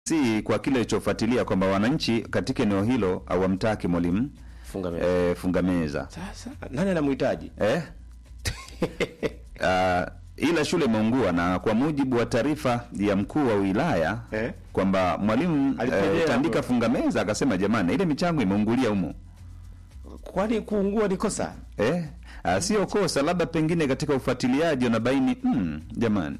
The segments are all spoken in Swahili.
si kwa kile ilichofuatilia kwamba wananchi katika eneo hilo hawamtaki mwalimu funga meza. eh, funga meza Sasa nani anamhitaji? eh? Ah, ila shule imeungua na kwa mujibu wa taarifa ya mkuu wa wilaya Eh? kwamba mwalimu Alipendelea eh, utaandika hapo. funga meza, akasema jamani, ile michango imeungulia humo Kwani kuungua ni kosa? eh? Ah, sio kosa, labda pengine katika ufuatiliaji unabaini mm, jamani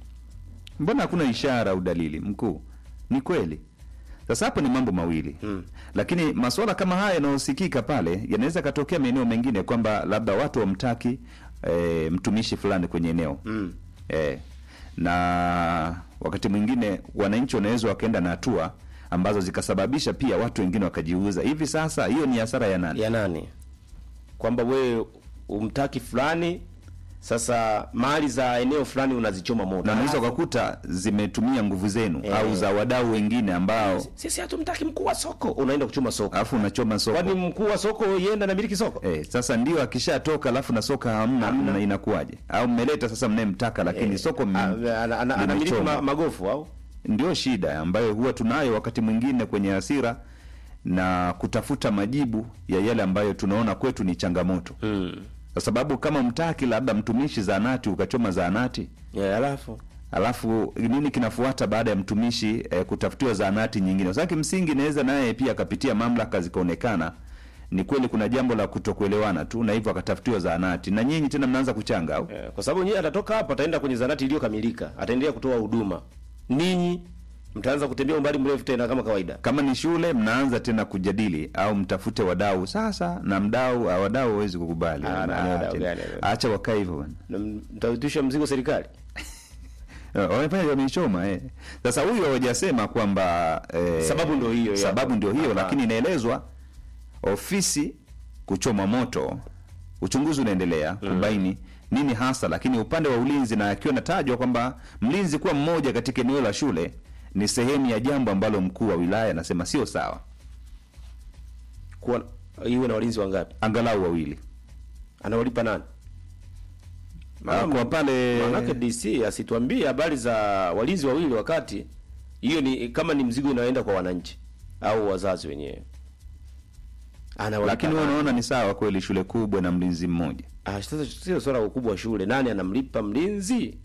mbona hakuna ishara au dalili mkuu? Ni kweli. Sasa hapo ni mambo mawili Mm. lakini masuala kama haya yanayosikika pale yanaweza katokea maeneo mengine kwamba labda watu wamtaki e, mtumishi fulani kwenye eneo Mm. e, na wakati mwingine wananchi wanaweza wakaenda na hatua ambazo zikasababisha pia watu wengine wakajiuza. Hivi sasa hiyo ni hasara ya nani? Ya nani? Kwamba wewe umtaki fulani, sasa mali za eneo fulani unazichoma moto. na unaweza Alafu, ukakuta zimetumia nguvu zenu Eh. au za wadau wengine ambao sisi hatumtaki mkuu wa soko, unaenda kuchoma soko. alafu unachoma soko Kwani mkuu wa soko yenda na miliki soko? Eh, sasa ndio akishatoka alafu na soka hamna, Hamna. na inakuwaje? Au mmeleta sasa mnayemtaka lakini Eh, soko a- mme- ana- ana- anamiliki limechomwa. ma- magofu au? Ndio shida ambayo huwa tunayo wakati mwingine kwenye hasira na kutafuta majibu ya yale ambayo tunaona kwetu ni changamoto, Mm. kwa sababu kama mtaki labda mtumishi zaanati ukachoma zaanati Yeah, alafu alafu nini kinafuata baada ya mtumishi eh, kutafutiwa zaanati nyingine? Sasa kimsingi naweza naye pia akapitia mamlaka zikaonekana ni kweli kuna jambo la kutokuelewana tu, na hivyo akatafutiwa zaanati, na nyinyi tena mnaanza kuchanga au Eh, kwa sababu nyinyi atatoka hapa ataenda kwenye zanati iliyokamilika, ataendelea kutoa huduma. Ninyi mtaanza kutembea umbali mrefu tena kama kawaida. kama ni shule mnaanza tena kujadili au mtafute wadau sasa, na mdau ah, wadau hawezi kukubali, Ah, na Ah, wadau tena. gani? acha wakae hivyo bwana. Na mtautisha mzigo serikali. Eh, wamefanya wameichoma eh. Sasa huyu hawajasema kwamba eh, Sababu ndio hiyo, ya. sababu ndio hiyo, Aha. lakini inaelezwa ofisi kuchoma moto, uchunguzi unaendelea kubaini nini hasa, lakini upande wa ulinzi, na akiwa natajwa kwamba mlinzi kuwa mmoja katika eneo la shule ni sehemu ya jambo ambalo mkuu wa wilaya anasema sio sawa, Kuwa iwe na walinzi wangapi? angalau wawili Anawalipa nani? Ah, kwa pale Maanake DC asituambie habari za walinzi wawili wakati hiyo ni kama ni mzigo inaenda kwa wananchi au wazazi wenyewe. Anawalipa lakini wewe nani? unaona ni sawa kweli shule kubwa na mlinzi mmoja? Ah, sasa sio swala la ukubwa wa shule. Nani anamlipa mlinzi?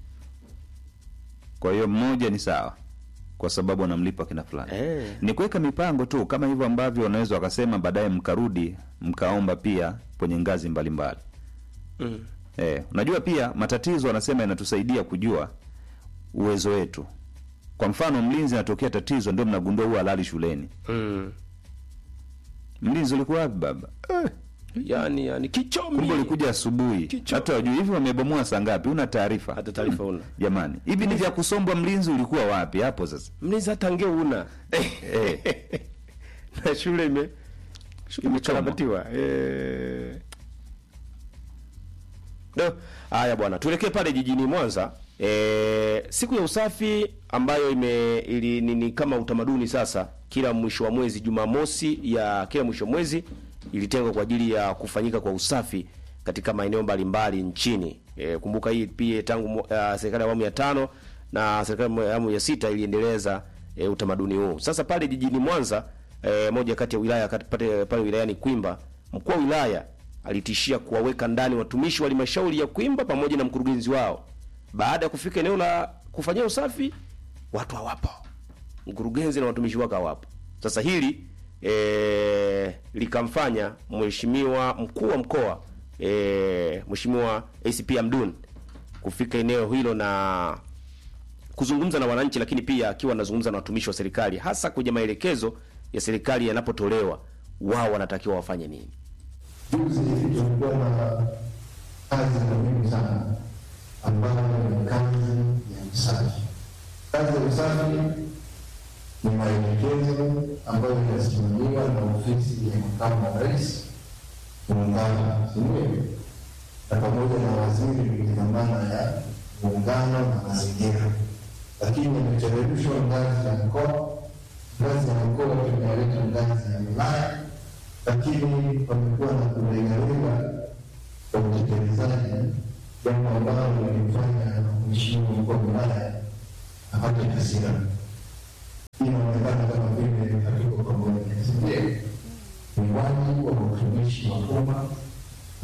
Kwa hiyo mmoja ni sawa kwa sababu anamlipa kina fulani. Eh. Ni kuweka mipango tu kama hivyo ambavyo wanaweza wakasema baadaye mkarudi mkaomba pia kwenye ngazi mbalimbali. Mm. Eh, unajua pia matatizo wanasema yanatusaidia kujua uwezo wetu. Kwa mfano mlinzi anatokea tatizo ndio mnagundua huwa halali shuleni. Mm. Mlinzi ulikuwa wapi baba? Eh, Yaani yani kichomi. kumbe ulikuja asubuhi. Kichwa. Hata wajui hivi wamebomoa saa ngapi? Una taarifa? Hata taarifa una. Jamani, hivi ni vya kusombwa mlinzi ulikuwa wapi hapo sasa? Mlinzi hata ngeu una. Eh. na shule ime Shule imekarabatiwa. Eh. Do, haya bwana, tuelekee pale jijini Mwanza. E, siku ya usafi ambayo ime ili, ni, ni kama utamaduni sasa, kila mwisho wa mwezi Jumamosi ya kila mwisho wa mwezi ilitengwa kwa ajili ya kufanyika kwa usafi katika maeneo mbalimbali nchini. E, kumbuka hii pia tangu uh, serikali ya awamu ya tano na serikali ya awamu ya sita iliendeleza e, utamaduni huu. Sasa pale jijini Mwanza e, moja kati ya wilaya kati- pale, pale wilayani Kwimba, mkuu wa wilaya alitishia kuwaweka ndani watumishi wa halmashauri ya Kwimba pamoja na mkurugenzi wao. Baada ya kufika eneo la kufanyia usafi, watu hawapo, mkurugenzi na watumishi wake hawapo. Sasa hili e, likamfanya mheshimiwa mkuu wa mkoa e, mheshimiwa ACP Amdun kufika eneo hilo na kuzungumza na wananchi, lakini pia akiwa anazungumza na watumishi wa serikali, hasa kwenye maelekezo ya serikali yanapotolewa, wao wanatakiwa wafanye nini. Juzi tulikuwa na kazi muhimu sana ambayo ni kazi ya usafi. Kazi ya usafi ni maelekezo ambayo yanasimamiwa na ofisi ya makamu wa rais muungano, si ndio? Na pamoja na waziri kwenye dhamana ya muungano na mazingira, lakini imecheleweshwa ngazi ya mkoa, ngazi ya mkoa tumealeta ngazi ya wilaya lakini wamekuwa na kulegalega kwa utekelezaji, jambo ambalo limefanya mheshimiwa mkuu wa wilaya apate hasira.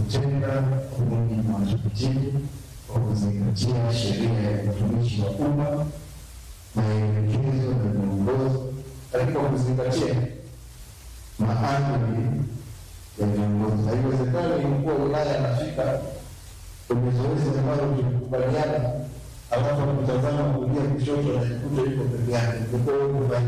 kutenda kwa mujibu wa taratibu kwa kuzingatia sheria ya utumishi wa umma, maelekezo na miongozo, lakini kwa kuzingatia maadili ya viongozi. Haiwezekani mkuu wa wilaya anafika kwenye zoezi ambalo tulikubaliana, alafu akutazama kulia kushoto, anajikuta yuko peke yake.